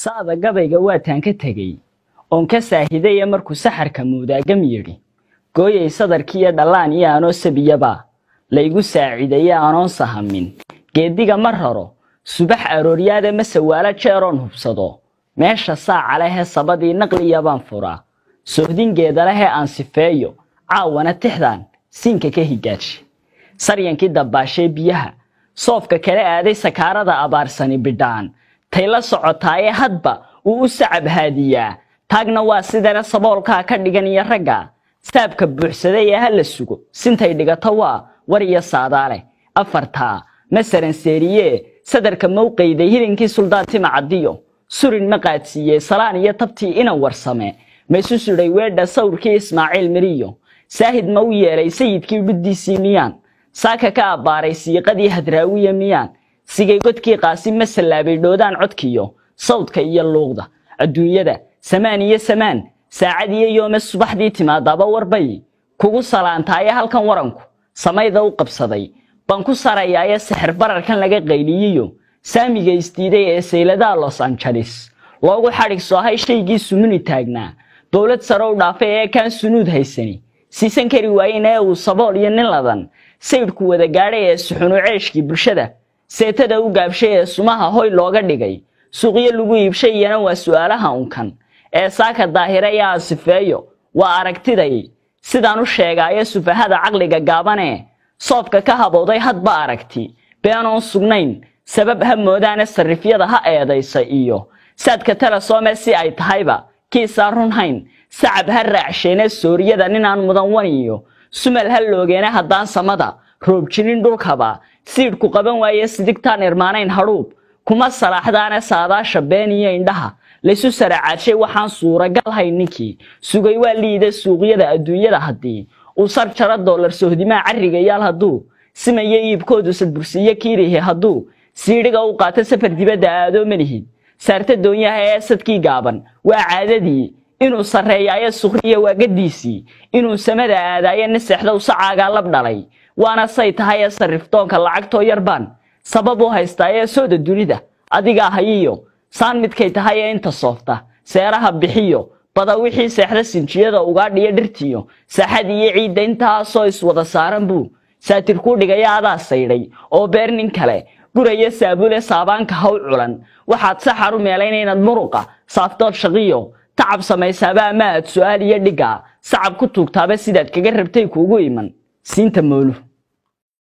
sa'da gabayga waataan ka tegey oon ka saahidaya markuu saxarka muudaagam yidhi gooyay sadarkiiyo dhallaan iyo anoo sabiyaba laygu saaciidaye anoon sahamin geediga ma raro subax arooryaada ma sawaalo jeeroon hubsado meesha saaca lehee sabadii naqliya baan furaa sohdingeeda lehee aan sifeeyo caawana tixdan siinka ka higaaji saryankii dabbaashee biyaha soofka kala aaday sakaarada abaarsani bidhaan tay la socotaaye hadba uu u sacab haadiyaa taagna waa sidana saboolkaa ka dhigan iyo ragga saabka buuxsaday ee ha la sugo sintay dhigato waa war iyo saadaale afartaa masaran seeriye sadarka mawqayday hilinkii suldaan timacadiyo surin ma qaadsiiyey salaan iyo tabtii inan warsame maysu sudhay weedha sawrkii ismaaciil miriyo saahid ma u yeelay sayidkii dhuddiisii miyaan saaka ka abbaaray siiqadii hadraawiya miyaan sigay godkii qaasi ma sallaabay dhoodaan codkiyo sawdka iyo luuqda adduunyada samaan iyo samaan saacad iyo yoome subaxdii timaadaaba warbay kugu salaantaaye halkan waranku samayda u qabsaday baan ku sarayaaye sixir bararkan laga qayliyiyo saamiga isdiiday ee sayladaha los angeles loogu xadhig soohay shaygii sumuni taagnaa dowlad sare u dhaafay ee kaan sunuud haysani siisan kari waayen ee uu sabool iyo nin ladan saydhku wada gaadhay ee suxunu ceeshkii bulshada seetada u gaabshay ee sumaha hoy looga dhigay suuqyo lagu iibshay iyana waa su'aalaha unkan ee saaka daahira iyo asifeeyo waa aragtiday sidaan u sheegaayo sufahada caqliga gaabanee soofka ka habowday hadba aragti beenoon sugnayn sabab ha moodaane sarrifyada ha eedaysa iyo saadka telesoome si ay tahayba kiisaan runhayn sacab ha raacsheene sooriyada ninaan mudan waniyo sumal ha loogeene haddaan samada roob jirin dhulkaba siidhku qaban waaye sidigtaan irmaanayn hadhuub kuma salaaxdaane saadaasha been iyo indhaha laysu saracaadshay waxaan suuragal hay ninkii sugay waa liida suuqyada adduunyada haddii uu sar jaro doolar sohdimaa carrigayaal hadduu simayo iibkoodu sadbursiiyo kiirihi hadduu siidhiga u qaato safar dibadda aadoo malihid saarta doonyaha ee sadkii gaaban waa caadadii inuu sarreeyaayo sukhriya waagadiisii inuu samada aadaayo nin seexdow sacaagaa lab dhalay waana say tahay ee sarriftoonka lacagtoo yarbaan sabab u haystaa ee sooda dunida adigaa hayiyo saan midkay tahay ee inta soofta seeraha bixiyo bada wixii seexda sinjiyada ugaadhiyo dhirtiyo saaxad iyo ciidda intaasoo iswada saaran buu saatir kuu dhigaya adaa saydhay oo beer nin kale guraya saabule saabaanka haw culan waxaad saxar u meelayna inaad muruqa saaftood shaqiyo tacab samaysaaba ama aad su'aal iyo dhigga sacab ku tuugtaaba sidaad kaga rabtay kuugu iman siinta moolu